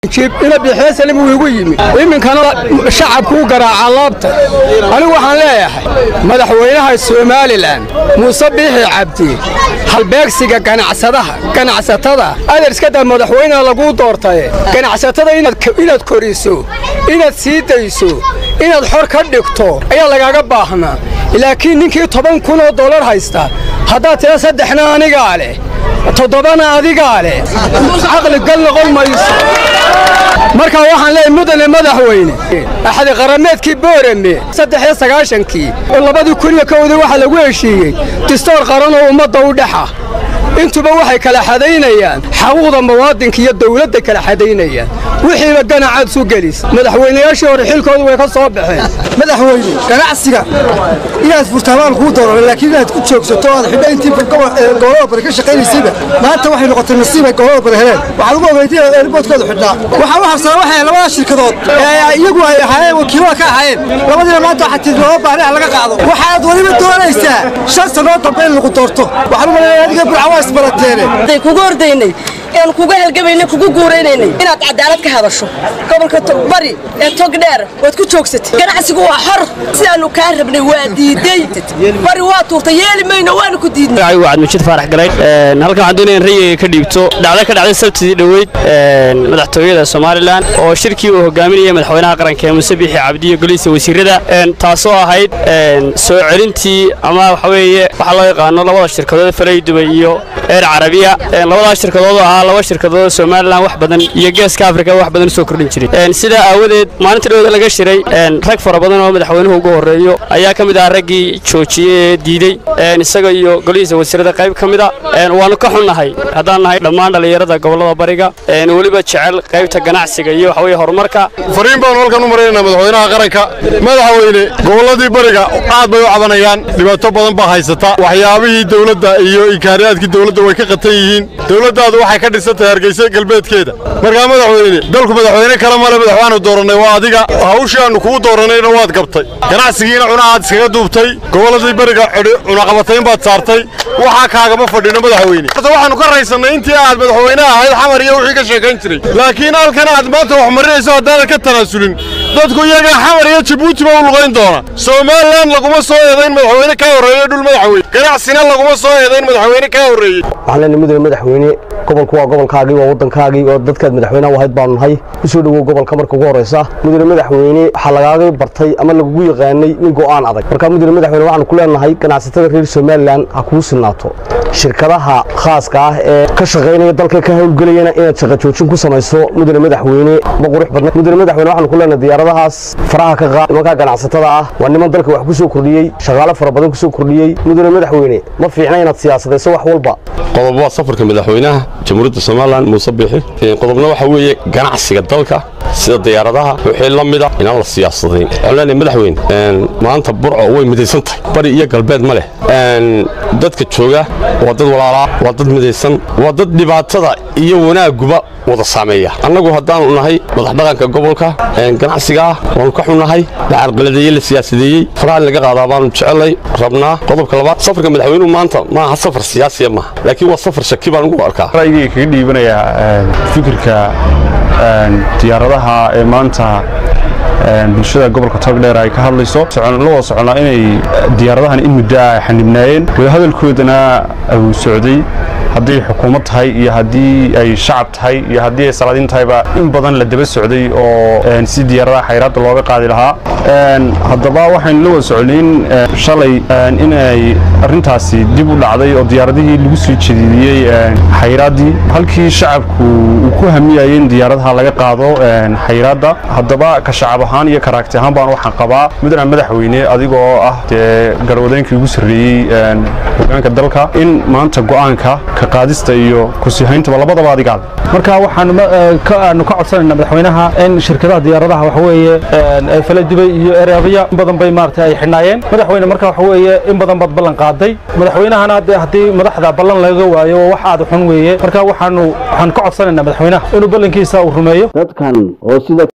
ina bixeesalim uu igu yimi iminkana shacabkuu garaaca laabta anigu waxaan leeyahay madaxweynaha somalilan muuse biixi cabdi halbeegsiga ganacsadaha ganacsatada aderskada madaxweyneha laguu doortaye ganacsatada inaad koriso inaad sii dayso inaad xor ka dhigto ayaa lagaaga baahnaa laakiin ninkii toban kun oo dollar haysta haddaad tira saddexna anigaa leh toddobana adigaa leh caqli gal noqon mayso markaa waxaan leeyahay mudane madaxweyne axadi qarameedkii boorame saddex iyo sagaashankii oo labadii kun iyo kowdii waxaa lagu heshiiyey distoor qaran oo ummadda u dhexa intuba waxay kala xadaynayaan xaquuqda muwaadinka iyo dawladda kala xadaynayaan wixiiba ganacaad isu gelis madaxweynayaashii hore xilkooda way ka soo baxeen madaxweyne ganacsiga inaad furtaamaan kuu dooran laakiin inaad ku joogsato aad xidha intii gobolada bari ka shaqaynaysayba maanta waxay noqotay nasiib ay gobolada bari heleen waxaad ugu ogeytay inaad eerboodkooda xidhnaa waxaa u habsanaa waxay labada shirkadood ee iyagu ay ahaayeen wakiilada ka ahaayeen labadiina maanta waxaa tii looga baahnay ha laga qaado waxaad weliba doonaysaa shan sanoo dambe in lagu doorto waxaan u malaynaya adiga burcawa isbarateene kugu ordaynay een kuga halgamaynay kugu guuraynaynay inaad cadaalad ka hadasho gobolka bari ee tog dheer waad ku joogsatay ganacsigu waa xor sidaanu kaa rabnay waa diiday bari waa tuurtay yeeli mayno waanu ku diidnay waad mujid faarax galay halkan waxaan doonaya in rayigayga ka dhiibto dhacdo ka dhacday sabtidii dhoweyd madaxtooyada somalilan oo shirkii uu hogaaminayay madaxweynaha qaranka ee muuse biixi cabdi iyo golihiisa wasiirada taasoo ahayd soo celintii ama waxa weeye waxaa loo yaqaano labada shirkadood falay dubay iyo eer carabiya labadaas shirkadood ahaa laba shirkadood somalilan wax badan iyo geeska afrika wax badan usoo kordhin jiray sidaa aawadeed maalinta dhowda laga shiray rag fara badan oo madaxweynuhu ugu horreeyo ayaa ka mid ah raggii joojiyey ee diidey isaga iyo golihiisa wasiirada qayb ka mid a waannu ka xunnahay haddaan nahay dhammaan dhallinyarada gobollada bariga weliba jecel qaybta ganacsiga iyo waxa weye horumarka fariin baanu halkan u maraynaa madaxweynaha qaranka madaxweyne gobolladii bariga aad bay u cabanayaan dhibaato badan baa haysata waxyaabihii dawladda iyo ikaariyaadkii dawladda way ka qatan yihiin dawladdaadu waxay ka dhisantahay hargeysa galbeedkeeda markaa madaxweyne dalku madaxweyne kale male madaxwaanu doorannay waa adiga hawshii aannu kugu doorannayna waad gabtay ganacsigiina cunahaad iskaga duubtay gobolladii bariga cunaqabatayn baad saartay waxaa kaagama fadhino madaxweyne horta waxaannu ka raysannay intii aad madaxweyne ahayd xamar iyo wixii ka sheekayn jiray laakiin halkan aad maanta wax marinayso haddaanan ka tanaasulin dadku iyaga xamar iyo jabuuti ba u lugayn doona somalilan laguma soo eedayn madaxweyne ka horreeye dhul madaxweyne ganacsina laguma soo eedayn madaxweyne ka horreeyey waxaan leenahay mudane madaxweyne gobolku waa gobolkaagii waa waddankaagii oo dadkaad madaxweynaha u ahayd baanu nahay ku soo dhowow gobolka marka ugu horraysa mudane madaxweyne waxaa lagaaga bartay ama lagugu yaqaanay nin go'aan adag marka mudane madaxweyne waxaanu ku leenahay ganacsatada reer somalilan ha kuu sinaato shirkadaha khaaska ah ee ka shaqaynaya dalka ka howlgelayana inaad shaqa joojin ku samayso mudane madaxweyne ma qurux badna mudane madaxweyne waxaanu ku leenahay diyaaradahaas faraha ka qaad nimankaa ganacsatada ah waa niman dalka wax ku soo kordhiyey shaqaale fara badan ku soo kordhiyey mudane madaxweyne ma fiicna inaad siyaasadayso wax walba qodob waa safarka madaxweynaha jamhuuriyadda somalilan muuse biixi qodobna waxaa weeye ganacsiga dalka sida diyaaradaha wixii la mida inaan la siyaasadayn waxaan leenahay madaxweyne maanta burco way midaysan tahay bari iyo galbeed ma leh dadka jooga waa dad walaalaa waa dad midaysan waa dad dhibaatada iyo wanaaguba wada saameeya annagu haddaanu nahay madaxdhaqanka gobolka ganacsigaa waanu ka xunnahay la carqaladeeyey la siyaasadeeyey faraha in laga qaadaa baanu jecelnay rabnaa qodobka labaad safarka madaxweynuhu maanta maaha safar siyaasiya maaha laakiin waa safar shaki baan ugu arkaa ra'yigay kaga dhiibanayaa fikirka diyaaradaha ee maanta bulshada gobolka togdheer ay ka hadlayso la wada soconaa inay diyaaradahan in muddo ah xanibnaayeen wadahadalkoodana uu socday haddii xukuumad tahay iyo haddii ay shacab tahay iyo haddii ay salaadiin tahayba in badan la daba socday oo si diyaaradaha xayraadda looga qaadi lahaa haddaba waxaynu la wada soconayn shalay inay arrintaasi dib u dhacday oo diyaaradihii lagu soo jediidiyey xayraaddii halkii shacabku uu ku hamiyayay in diyaaradaha laga qaado xayraadda haddaba ka shacab ahaan iyo karaagti ahaan baan waxaan qabaa mudane madaxweyne adigoo ah dee garwadeenkii ugu sarreeyey hogaanka dalka in maanta go'aanka ka qaadista iyo kusiihayntaba labadaba adigaale marka waxaanu ka codsanayna madaxweynaha in shirkadaha diyaaradaha waxa weeye fala dubay iyo erabiya in badan bay maaragtay ay xidhnaayeen madaxweyne marka waxa weeye in badan baad ballan qaaday madaxweynahana haddii madaxda ballan laga waayo wax aad xun weeye marka waxaanu waxaan ka codsanaynaa madaxweynaha inuu ballankiisa uu rumeeyo dadkan oo sida